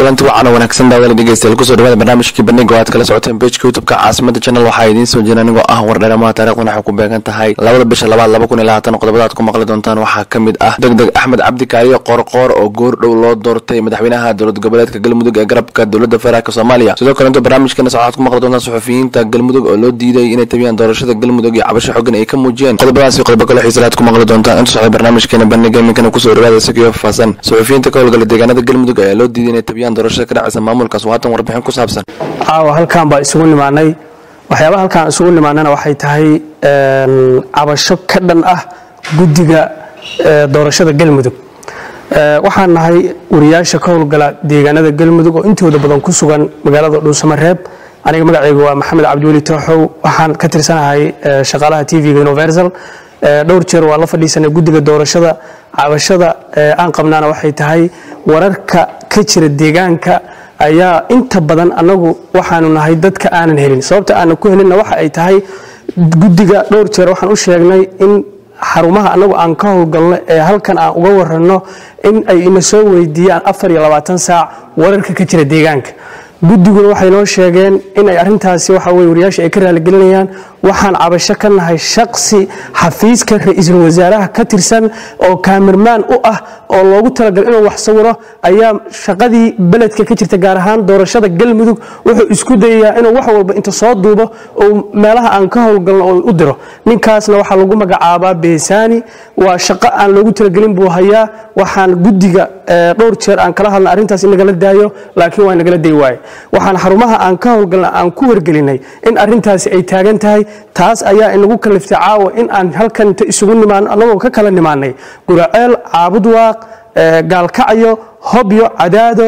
kulanti wacan wanaagsan daawada dhegeystayaal kusoo dhawaada barnaamijkii bandhiga oo aad kala socoteen pageka youtubeka caasimada channel waxaa idiin soo jira anigoo ah wardheeramaha taarikhdan waxay ku beegan tahay labada bisha labaad laba kun iyo labaatan qodobada aad ku maqli doontaan waxaa ka mid ah deg deg axmed cabdi kaariyo qoorqoor oo goor dhow loo doortay madaxweynaha dowlad goboleedka galmudug ee garabka dowlada federaalk soomaaliya sidoo kaleeto barnaamijkeena waxaad ku maqli doontaan suxufiyiinta galmudug oo loo diiday inay tabiyaan doorashada galmudug iyo cabasho xogan ay ka muujiyeen qodobadaasi qodobo kale xiisale aad ku maqli doontaan inta socda barnaamijkeena bandhiga iminkana kusoo dhawaada isagiyo faahfaahsan suxufiyiinta ka howlgala deegaanada galmudug ayaa loo diiday inay tabiyaan doorashada ka dhacaysa maamulkaas waa hatan warbixin ku saabsan caawa halkaan baa isugu nimaanay waxyaabaha halkaan isugu nimaanana waxay tahay cabasho ka dhan ah guddiga doorashada galmudug waxaan nahay wariyaasha ka howlgala deegaanada galmudug oo intooda badan ku sugan magaalada dhuusamareeb aniga magacaygu waa maxamed cabdiweli tooxow waxaan ka tirsanahay shaqaalaha tv-ga universal dhowr jeer waa la fadhiisanay guddiga doorashada cabashada aan qabnaana waxay tahay wararka ka jira deegaanka ayaa inta badan anagu waxaanu nahay dadka aanan helin sababta aanan ku helinna waxa ay tahay guddiga dhowr jeer waxaan u sheegnay in xarumaha anagu aan ka howlgalno ee halkan aan uga waranno in ay ina soo weydiiyaan afar iyo labaatan saac wararka ka jira deegaanka guddiguna waxay noo sheegeen in ay arintaasi waxa weye wariyaasha ay ka raaligelinayaan waxaan cabasho ka nahay shaqsi xafiiska ra-iisul wasaaraha ka tirsan oo kaamirmaan u ah oo loogu talagalay inuu wax sawiro ayaa shaqadii beledka ka jirta gaar ahaan doorashada galmudug wuxuu isku dayayaa inuu wax walba inta soo duubo oo meelaha aan ka howlgalno oo u diro ninkaasna waxaa lagu magacaabaa beesaani waa shaqo aan loogu talagelin buu hayaa waxaan guddiga dhowr jeer aan kala hadlna arrintaas in nagala daayo laakiin waa nagala day waaye waxaan xarumaha aan ka howlgalna aan ku wargelinay in arintaasi ay taagan tahay taas ayaa inagu kaliftay caawa in aan halkan inta isugu nimaano annagoo ka kala nimaanay guraceel caabudwaaq gaalkacyo hobyo cadaado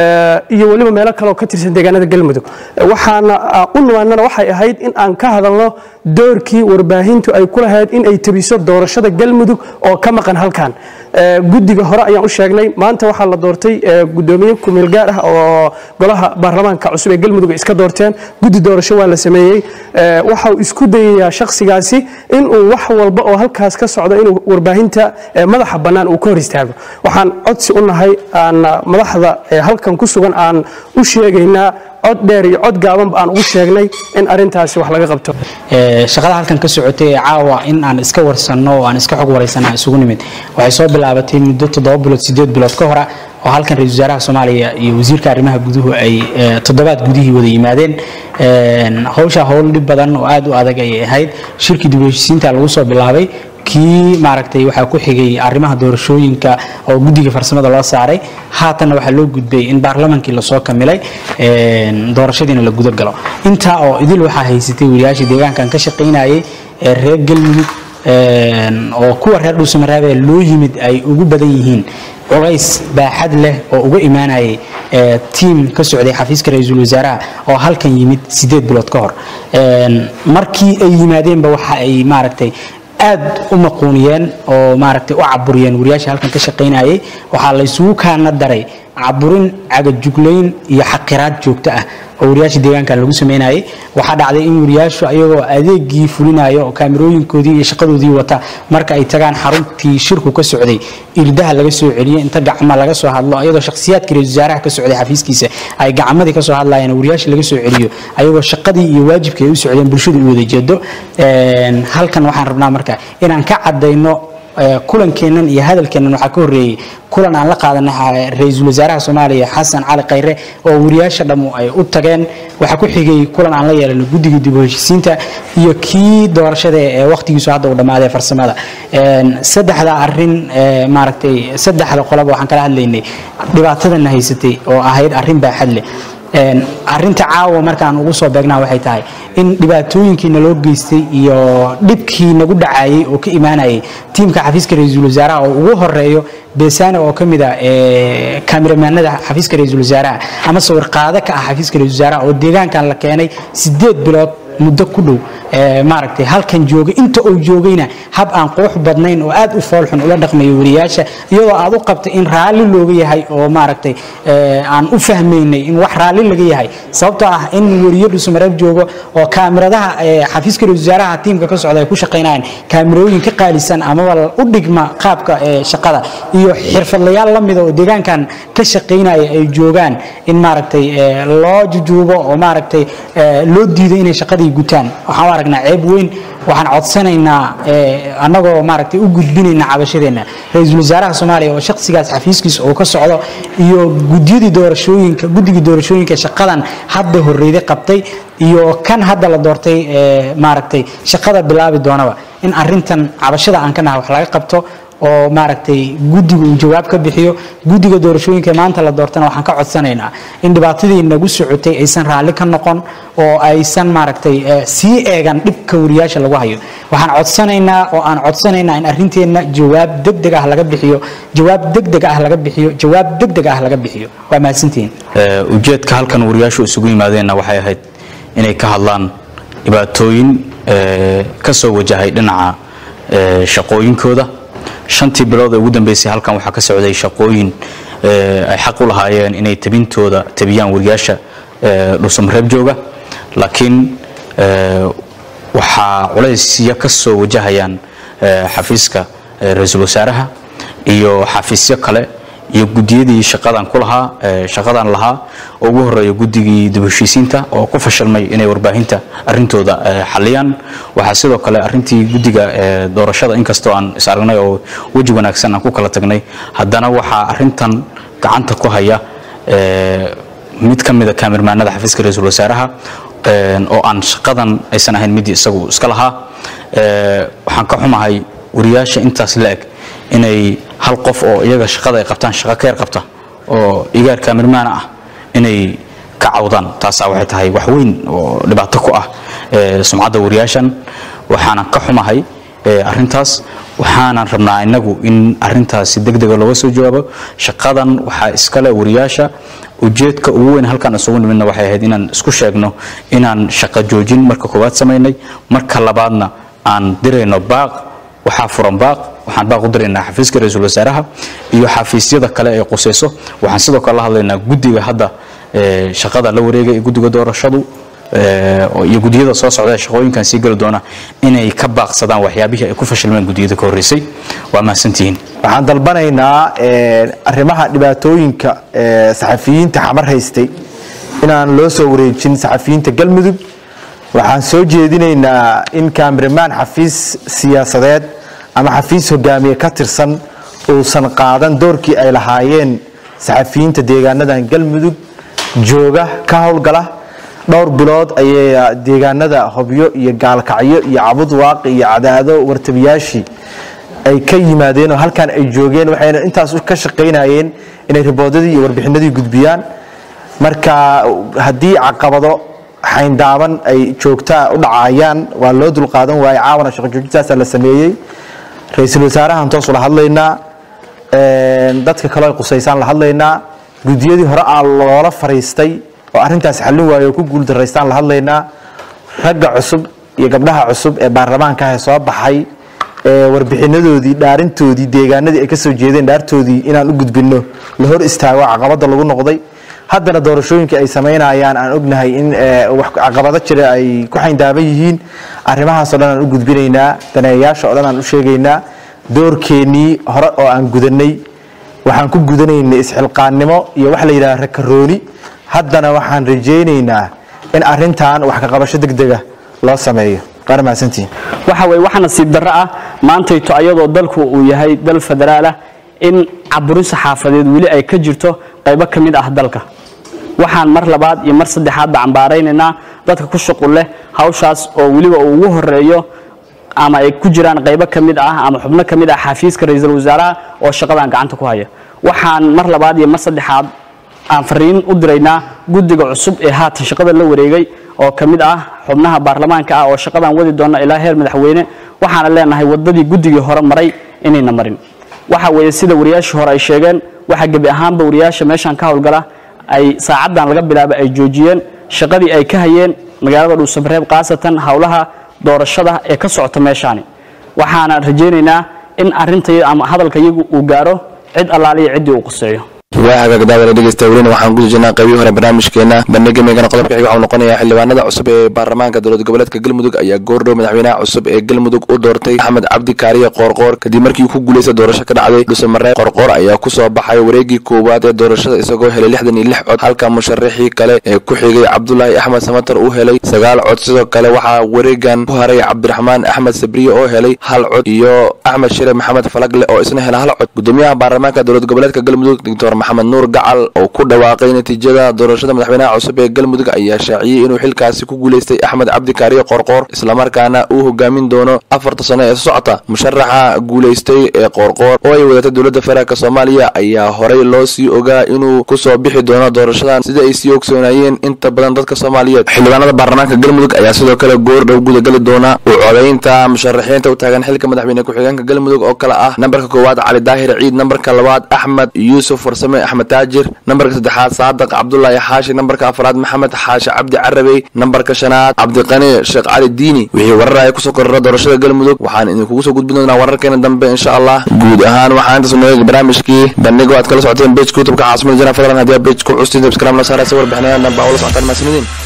iyo weliba meelo kaleoo ka tirsan deegaanada galmudug waxaana u nimaanana waxay ahayd in aan ka hadalno doorkii warbaahintu ay ku lahayd in ay tabiso doorashada galmudug oo ka maqan halkan guddiga hore ayaan u sheegnay maanta waxaa la doortay gudoomiye kumeel gaar ah oo golaha baarlamaanka cusub ee galmudug ay iska doorteen guddi doorasho waa la sameeyey waxau isku dayayaa shakhsigaasi inuu wax walba oo halkaas ka socdo inuu warbaahinta madaxa bannaan uu ka hor istaago waxaan codsi u nahay aan madaxda halkan ku sugan aan u sheegaynaa cod dheer iyo cod gaabanba aan ugu sheegnay in arintaasi wax laga qabto shaqada halkan ka socotay ee caawa in aan iska warsanno oo aan iska xog waraysanna isugu nimid waxay soo bilaabatay muddo toddoba bilood sideed bilood ka hora oo halkan ra-isul wasaaraha soomaaliya iyo wasiirka arrimaha guduhu ay toddobaad gudihii wada yimaadeen howsha howl dhib badan oo aad u adag ayay ahayd shirkii dib u heshiisiinta lagu soo bilaabay kii maaragtay waxaa ku xigay arrimaha doorashooyinka oo guddiga farsamada loo saaray haatanna waxaa loo gudbay in baarlamaankii lasoo kamilay doorashadiina la gudagalo intaa oo idil waxaa haysatay wariyaashii deegaankan ka shaqaynayay ee reer galmudug oo kuwa reer dhuusamareebe loo yimid ay ugu badan yihiin culays baaxad leh oo uga imaanayay tiim ka socday xafiiska ra-iisul wasaaraha oo halkan yimid sideed bilood ka hor markii ay yimaadeenba waxa ay maaragtay aad u maquuniyeen oo maaragtay u caburiyeen wariyaasha halkan ka shaqaynayay waxaa la isugu kaana daray caburin cagajuglayn iyo xaqiraad joogto ah oo wariyaasha deegaankan lagu sameynayay waxaa dhacday in wariyaashu ayagoo adeegii fulinayo oo kaamirooyinkoodii iyo shaqadoodii wata marka ay tagaan xaruntii shirku ka socday irdaha laga soo celiyo inta gacma laga soo hadlo ayadoo shakhsiyaadkii ra-isul wasaaraha ka socday xafiiskiisa ay gacmadii kasoo hadlayeen wariyaasha laga soo celiyo ayagoo shaqadii iyo waajibkii ay u socdeen bulshadu u wada jeedo halkan waxaan rabnaa marka inaan ka cadayno kulankeennan iyo hadalkeennan waxaa ka horreeyey kulan aan la qaadanay ra-iisul wasaaraha soomaaliya xasan cali khayre oo wariyaasha dhammu ay u tageen waxaa ku xigay kulan aan la yeelano guddiga dib u heshiisiinta iyo kii doorashada ee wakhtigiisu hadda uu dhammaaday farsamada saddexda arrin maaragtay saddexda qolaba waxaan kala hadlaynay dhibaatadana haysatay oo ahayd arrin baaxad leh arinta caawa markaan ugu soo beegnaa waxay tahay in dhibaatooyinkii naloo geystay iyo dhibkii nagu dhacayay oo ka imaanayay tiimka xafiiska ra-iisul wasaaraha oo ugu horeeyo beesane oo ka mid a kaamiramanada xafiiska ra-iisul wasaaraha ama sawir qaado ka ah xafiiska ra-isul wasaaraha oo deegaankan la keenay sideed bilood muddo ku dhow ee, maaragtay halkan joogay inta uu joogayna hab aan qurux badnayn oo aad u foolxun ula dhaqmayo wariyaasha iyadoo aad u qabtay in raalli looga yahay oo maaragtay ee, aan u fahmaynay in wax raalli laga yahay sababtoo ah in wariyo dhusumareeb joogo oo kaamiradaha ee, xafiiska ra-iisul wasaaraha tiimka ka socda ay ku shaqaynayaan kaamirooyin ka qaalisan amaba u dhigma qaabka ee, shaqada iyo xirfadlayaal la mida oo deegaankan ka shaqaynaya ay joogaan in maaragtay ee, loo jujuubo oo maaragtay ee, loo diido inay shaqadii gutaan waxaan u aragnaa ceeb weyn waxaan codsanaynaa ee, annagoo maaragtay u gudbinayna cabashadeenna ra-iisul wasaaraha soomaaliya oo shaqsigaas xafiiskiisa uu ka socdo iyo gudiyadii doorashooyinka guddigii doorashooyinka shaqadan hadda horreyday qabtay iyo kan hadda la doortay ee, maaragtay shaqada bilaabi doonaba in arintan cabashada aan ka nahay wax laga qabto oo maaragtay guddigu uu jawaab ka bixiyo guddiga doorashooyinka maanta la doortana waxaan ka codsanaynaa in dhibaatadii nagu socotay aysan raalli ka noqon oo aysan maaragtay eh, sii eegan dhibka wariyaasha lagu hayo waxaan codsanaynaa oo aan codsanaynaa in arinteenna jawaab degdeg ah laga bixiyo jawaab degdeg ah laga bixiyo jawaab degdeg ah laga bixiyo waa mahadsantihiin Ee, ujeedka halkan wariyaashu isugu yimaadeenna waxay ahayd inay ka hadlaan dhibaatooyin ee, ka soo wajahay dhinaca ee, shaqooyinkooda shantii bilood ee ugu dambeysay halkan waxaa ka socday shaqooyin ee, ay xaq u lahaayeen inay tabintooda tabiyaan wariyaasha ee, dhuusamareeb jooga laakiin ee, waxaa culaysya ka soo wajahayaan ee, xafiiska ee, ra-iisul wasaaraha iyo xafiisyo kale iyo gudiyadii shaqadan ku lahaa ee, shaqadan lahaa oo ugu horeeya guddigii dib u heshiisiinta oo ku fashilmay inay warbaahinta arintooda ee, xaliyaan waxaa sidoo kale arintii guddiga ee, doorashada inkastoo aan is aragnay oo weji wanaagsan aan ku kala tagnay haddana waxaa arintan gacanta ku haya ee, mid ka mida kaamirmaanada xafiiska ra-iisul wasaaraha een, oo aan shaqadan aysan ahayn midii isagu iska lahaa Ee, waxaan ka xumahay wariyaasha intaas la eg inay hal qof oo iyaga shaqada ay qabtaan shaqo ka yar qabta oo igaar kaamirmaana ah inay ka cawdaan taasaa waxay tahay wax weyn oo dhibaato ku ah ee, sumcadda wariyaashan waxaanan ka xumahay ee, arrintaas waxaanan rabnaa inagu in arrintaasi degdega looga soo jawaabo shaqadan waxaa iskale wariyaasha ujeedka ugu weyn halkan isugu nimidna waxay ahayd inaan isku sheegno inaan shaqo joojin marka koowaad samaynay marka labaadna aan dirayno baaq waxaa furan baaq waxaan baaq u diraynaa xafiiska ra-iisul wasaaraha iyo xafiisyada kale ee qusayso waxaan sidoo kale la hadlaynaa guddiga hadda ee, shaqada la wareegay ee guddiga doorashadu ee, oo- iyo gudiyada soo socda ee shaqooyinkan sii geli doona inay ka baaqsadaan waxyaabihii ay ku fashilmeen gudiyada ka horreysay waa mahadsantihiin waxaan dalbanaynaa ee, arrimaha dhibaatooyinka ee, saxafiyiinta xamar haystay inaan loo soo wareejin saxafiyiinta galmudug waxaan soo jeedinaynaa in kaamiramaan xafiis siyaasadeed ama xafiis hogaamiye ka tirsan uusan qaadan doorkii ay lahaayeen saxafiyiinta deegaanadan galmudug jooga ka howlgala dhowr bilood ayay deegaanada hobyo iyo gaalkacyo iyo cabud waaqi iyo cadaado wartabiyaashii ay ka yimaadeen oo halkan ay joogeen waxayna intaas ka shaqaynayeen inay riboodadii iyo warbixinadii gudbiyaan marka haddii caqabado xayndaaban ay joogtaa u dhacayaan waa loo dulqaadan waaye caawana shaqo joojintaasaa la sameeyey ra-iisul wasaarahan toos ula hadlaynaa een, dadka kaloo ay qusaysaan la hadlaynaa gudiyadii hore aa loola fariistay oo arrintaas xallin waaye oo ku guuldaraystaan la hadlaynaa ragga cusub iyo gabdhaha cusub ee baarlamaanka ah ee soo baxay ee warbixinadoodii dhaarintoodii deegaanadii ay ka soo jeedeen dhaartoodii inaan u gudbinno la hor istaago caqabada lagu noqday haddana doorashooyinka ay samaynayaan aan ognahay in ee, wax caqabado jira ay ku xayndaaban yihiin arrimahaasoo dhan aan u gudbinaynaa daneeyayaasha oo dhan aan u sheegaynaa doorkeennii hore oo aan gudanay waxaan ku gudanaynay isxilqaannimo iyo wax la yidhaha rakarooni haddana waxaan rajaynaynaa in arrintan wax ka qabasho degdega loo sameeyo qaar mahadsantihiin waxa weye waxa nasiib darro ah maantayto ayadoo dalku uu yahay dal federaal ah in caburin saxaafadeed weli ay ka jirto qaybo ka mid ah dalka waxaan mar labaad iyo mar saddexaadba cambaaraynaynaa dadka ku shuqul leh hawshaas oo weliba uu ugu horeeyo ama ay ku jiraan qaybo ka mid ah ama xubno ka mid ah xafiiska ra-iisul wasaaraha oo shaqadan gacanta ku haya waxaan mar labaad iyo mar saddexaad aan fariin u diraynaa guddiga cusub ee haatan shaqada la wareegay oo ka mid ah xubnaha baarlamaanka ah oo shaqadan wadi doona ilaa heer madaxweyne waxaana leenahay wadadii guddigii hore maray inayna marin waxa weeye sida wariyaashii hore ay sheegeen waxa gebi ahaanba wariyaasha meeshan ka howlgala ay saacadan laga bilaaba ay joojiyeen shaqadii ay ka hayeen magaalada dhuusamareeb khaasatan howlaha doorashada ee ka socota meeshaani waxaana rajaynaynaa in arinta ama hadalka iyagu uu gaaro cid allaaliya ciddii uu quseeyo waa hagaag daawada dhegeysta welina waxaan guda jirnaa qaybihii hore barnaamijkeena bandhiga meegana qodobka xiga waxuu noqonayaa xildhibaanada cusub ee baarlamaanka dowlad goboleedka galmudug ayaa goordhow madaxweynaha cusub ee galmudug u doortay axmed cabdi kaariye qoorqoor kadib markii uu ku guuleystay doorasho ka dhacday dhuusamareeb qoorqoor ayaa kusoo baxay wareegii koowaad ee doorashada isagoo helay lixdan iyo lix cod halka musharaxii kale ee ku xigay cabdulaahi axmed samatar uu helay sagaal cod sidoo kale waxaa wareegan ku haray cabdiraxmaan axmed sabriye oo helay hal cod iyo axmed shire maxamed falagle oo isna helay hal cod gudoomiyaha baarlamaanka dowlad goboleedka galmudug doctor maxamed nuur gacal oo ku dhawaaqay natiijada doorashada madaxweynaha cusub ee galmudug ayaa shaaciyey inuu xilkaasi ku guuleystay axmed cabdi kaariye qoorqoor islamarkaana uu hogaamin doono afarta sano ee socota musharaxa guuleystay ee qoorqoor oo ay wadatay dowladda federaalk soomaaliya ayaa horey loo sii ogaa inuu kusoo bixi doono doorashadan sida ay sii ogsoonayeen inta badan dadka soomaaliyeed xildhibaanada baarlamaanka galmudug ayaa sidoo kale goordhow gudagali doona u codaynta musharaxiinta u taagan xilka madaxweyne ku-xigeenka galmudug oo kale ah nambarka koowaad cali daahir ciid nambarka labaad axmed yuusuf farsame axmed taajir nambarka saddexaad saadiq cabdulaahi xaashi nambarka afraad maxamed xaashi cabdi carabey nambarka shanaad cabdiqani sheekh cali diini wixii warar ay kusoo korora doorashada galmudug waxaan idinkugu soo gudbin doonaa wararkeena dambe insha allah guud ahaan waxaa intaas nooga barnaamijkii bandhigo aad kala socoteen bejka youtubeka caasimada jana fadlan haddii aa bej ku custiin subscribe la saara si warbixinayadan dambe aa ula socotaan mahadsanidin